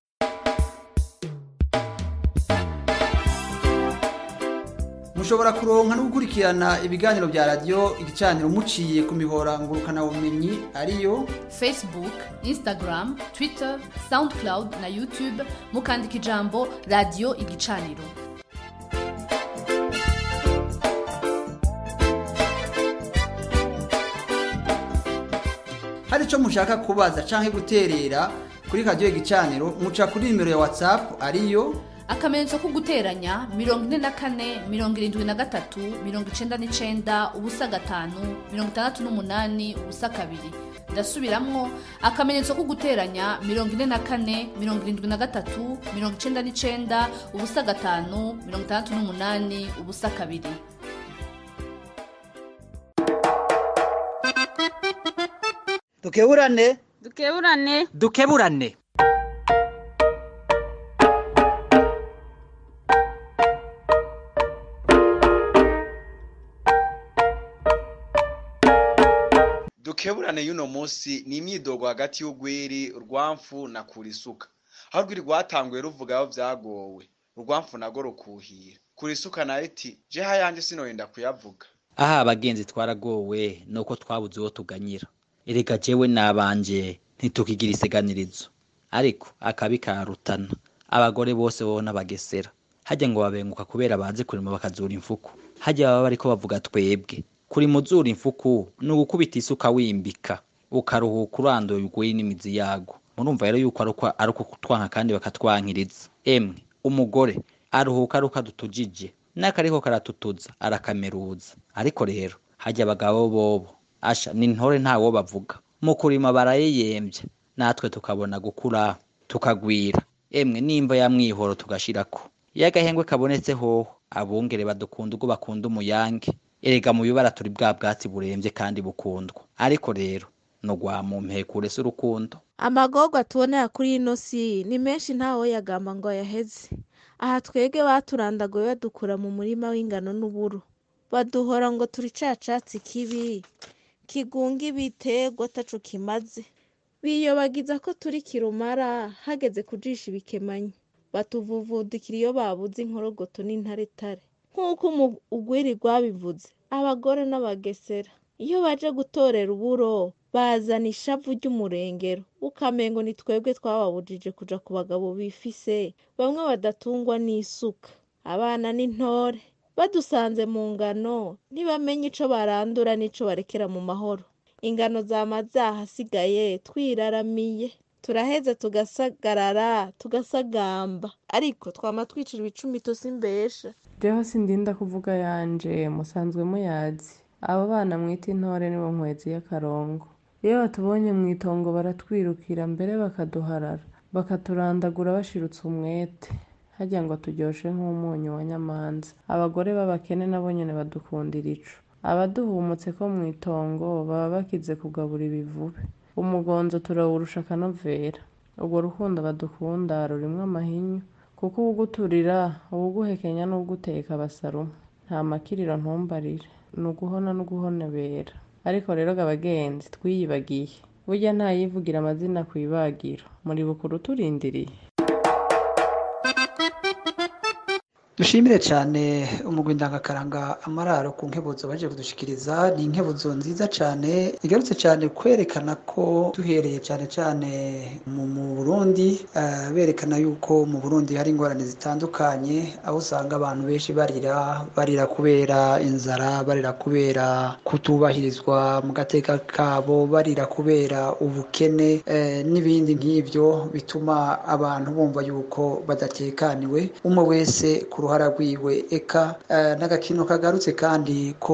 mushobora kuronka no gukurikirana ibiganiro bya radiyo igicaniro muciye ku mihora ngurukanabumenyi ariyo facebook instagram twitter soundcloud na youtube mukandika ijambo radiyo igicaniro hari icyo mushaka kubaza cyangwa guterera kuri radiyo igicaniro muca kuri nimero ya watsapu ariyo akamenyetso ko guteranya mirongo ine na kane mirongo irindwi na gatatu mirongo icenda n'icenda ubusa gatanu mirongo itandatu n'umunani ubusa kabiri ndasubiramwo akamenyetso ko guteranya mirongo ine na kane mirongo irindwi na gatatu mirongo icenda n'icenda ubusa gatanu mirongo itandatu n'umunani ubusa kabiri dukeburane dukeburane dukeburane dukeburane y'uno munsi ni imyidogo hagati y'ugwiri urwamfu na kurisuka aho urwiri rwatanguye ruvuga aho vyagowe urwamfu nago rukuhira kurisuka nayo iti je hayanje sinoyenda kuyavuga aha abagenzi twaragowe nuko twabuze uwo tuganyira erega jewe nabanje ntitukigira iseganirizo ariko akabi karutana abagore bose bo n'abagesera hajya ngo babenguka kubera bazi kurima bakazura imfuku hajya baba bariko bavuga twebwe kuri muzura imfuku ni ugukubita isuka wimbika ukaruhuka uranduye urwiri n'imizi yago murumva rero yuko ari uko- ari uko kutwanka kandi bakatwankiriza emwe umugore aruhuka ari uko adutujije n'akariko karatutuza arakameruza ariko rero hajya abagabo bobo asha ni ntore ntawo bavuga mu kurima barayeyembye natwe tukabona gukura tukagwira emwe nimba ya mwihoro tugashirako iyo agahengwe kabonetse hoho abungere badukunda ubwo bakunda umuyange erega mu bibara turi bwa bwatsi burembye kandi bukundwa ariko rero no mu mpekure si urukundo amagorwa tubonera kuri ino si ni menshi ntawe yagamba ngo ayaheze aha twebwe baturandaguye badukura mu murima w'ingano n'uburo baduhora ngo turi ca catsi kibi kigunga ibiterwa ataco kimaze biyobagiza ko turi kirumara hageze kujisha ibikemanyi batuvuvudikira iyo babuze inkorogoto n'intaretare nk'uko umu- ugwiri rwabivuze abagore n'abagesera iyo baje gutorera uburo bazana ishavu ry'umurengero ukamengo ni twebwe twababujije kuja ku bagabo bifise bamwe badatungwa n'isuka abana n'intore badusanze mu ngano ntibamenye ico barandura n'ico barekera mu mahoro ingano zama zahasigaye twiraramiye turaheza tugasagarara tugasagamba ariko twama twicira ibicumito simbesha jeho sindinda kuvuga yanje musanzwe muyazi abo bana mwita intore nibo nkwezi y'akarongo iyo batubonye mu itongo baratwirukira mbere bakaduharara bakaturandagura bashirutse umwete harya ngo turyoshe nk'umunyu wa nyamanza abagore b'abakene nabo nyene badukundira ico abaduhumutse ko mu itongo baba bakize kugabura ibivube umugonzo turawurusha akanovera urwo rukundo badukunda rurimwo amahinyu kuko uwuguturira uwuguhekenya n'uwuguteka basaruma nta makiriro ntumbarire ni uguhona n'uguhonebera ariko rero ga bagenzi twiyibagiye burya ntayivugira amazina ku ibagiro muri bukuru turindiriye dushimire cyane umugwi ndangakaranga amararo ku nkebuzo baje kudushikiriza ni inkebuzo nziza cyane igarutse cyane kwerekana ko duhereye cyane cyane mu mu burundi eh, berekana yuko mu burundi hari ingorane zitandukanye aho usanga abantu benshi barira barira kubera inzara barira kubera kutubahirizwa mu gateka kabo barira kubera ubukene eh, n'ibindi nk'ibyo bituma abantu bumva yuko badatekaniwe umwe wese ku ruhara rwiwe eka eh, n'agakino kagarutse kandi ko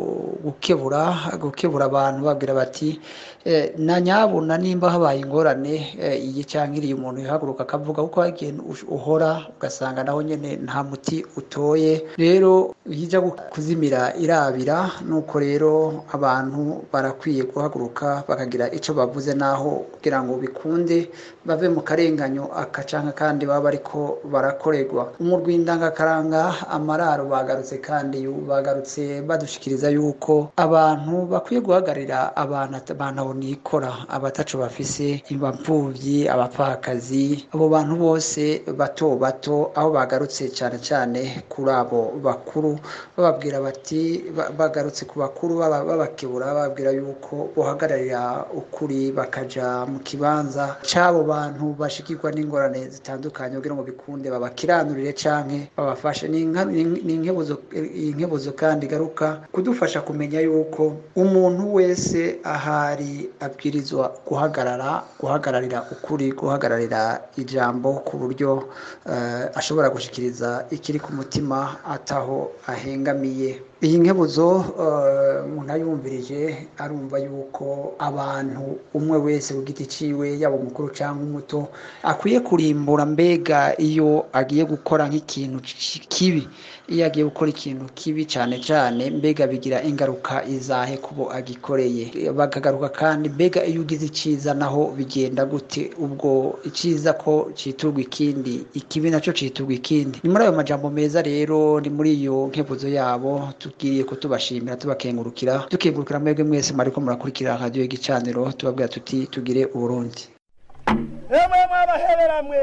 gukebura gukebura abantu babwira bati eh, na nyabuna nimba habaye ingorane eh, iyi cyangwa iriya umuntu yahaguruka akavuga kuko hari igihe ush- uhora ugasanga naho nyine nta muti utoye rero iyo ijya gu- kuzimira irabira nuko rero abantu barakwiye guhaguruka bakagira icyo bavuze naho kugira ngo bikunde bave mu karenganyo akacanga kandi baba bariko barakorerwa umurwi ndangakaranga amararo bagarutse kandi yu- bagarutse badushikiriza yuko abantu bakwiye guhagararira abantu at- abantu nikora abataco bafise impfuvyi abapfakazi abo bantu bose bato bato aho bagarutse cyane cyane kuri abo bakuru bababwira bati ba- bagarutse ku bakuru baba- babakebura bababwira yuko bohagararira ukuri bakaja mu kibanza c'abo bantu bashikirwa n'ingorane zitandukanye kugira ngo bikunde babakiranurire canke babafashe ni inka- ni- ni inkebuzo iyi nkebuzo kandi igaruka kudufasha kumenya yuko umuntu wese ahari abwirizwa guhagarara guhagararira ukuri guhagararira ijambo ku buryo eh, ashobora gushikiriza ikiri ku mutima ataho ahengamiye iyi nkebuzo eh, umuntu ayumvirije arumva yuko abantu umwe wese ku giti ciwe yaba umukuru cyangwa umuto akwiye kurimbura mbega iyo agiye gukora nk'ikintu ki- kibi iyo agiye gukora ikintu kibi cyane cyane mbega bigira ingaruka izahe kubo agikoreye bakagaruka kandi mbega iyo ugize icyiza naho bigenda gute ubwo icyiza ko citurwa ikindi ikibi nacyo citurwa ikindi ni muri ayo majambo meza rero ni muri iyo nkebuzo yabo tugiriye kutubashimira tubakengurukira tukengurukira mwebwe mwese mwariko murakurikira radiyo y'igicaniro tubabwira tuti tugire uburundi emwe mwabaheberamwe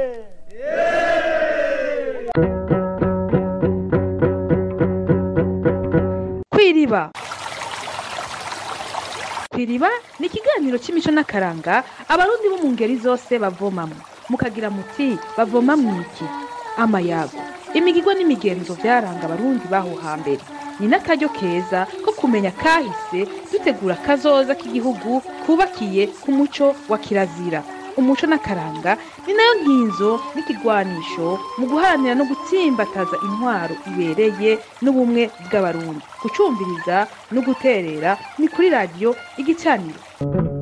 kwiriba kwiriba ni ikiganiro cy'imico n'akaranga abarundi bo mu ngeri zose bavomamo mukagira muti bavoma mwiki amayago imigirwa n'imigenzo byaranga abarundi baho hambere ni n'akaryo keza ko kumenya kahise dutegura kazoza k'igihugu kubakiye ku muco wa kirazira umuco n'akaranga ni nayo nkinzo n'ikigwanisho mu guharanira no gutsimbataza intwaro ibereye n'ubumwe bw'abarundi gucumbiriza no guterera ni kuri radiyo igicaniro